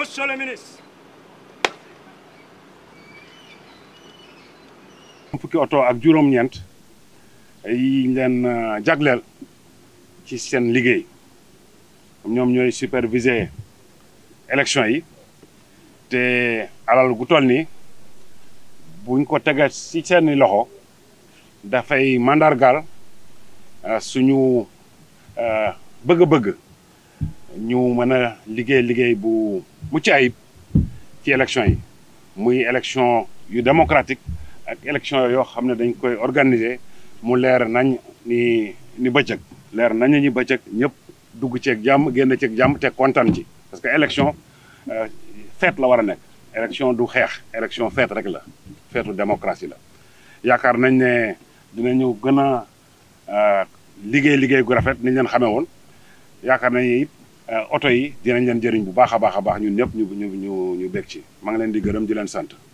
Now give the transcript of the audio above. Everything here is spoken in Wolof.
monsieur le ministre. fukki oto ak juróom-ñeent yi ñu leen jagleel ci seen liggéey ñoom ñooy superviser élection yi te alal gu toll nii buñ ko tegee ci seeni loxo dafay mandargaal suñu bëgg-bëgg ñu mën a liggéey liggéey bu mucc ayib ci élection yi muy élection yu démocratique ak élection yoo xam ne dañ koy organiser mu leer nañ ni ni bëccëg leer nañ ñi bëccëg ñëpp dugg ceeg jàmm génn ceeg jàmm te kontaan ci parce que élection feet la war a nekk élection du xeex élection feet rek la feetu démocratie la yaakaar nañ ne dinañu gën a liggéey liggéey gu rafet niñ leen xamee woon yaakaar nañ it oto yi dinañ leen jëriñ bu baax a baax a baax ñun ñëpp ñu ñu ñu ñu bég ci maa ngi leen di gërëm di leen sant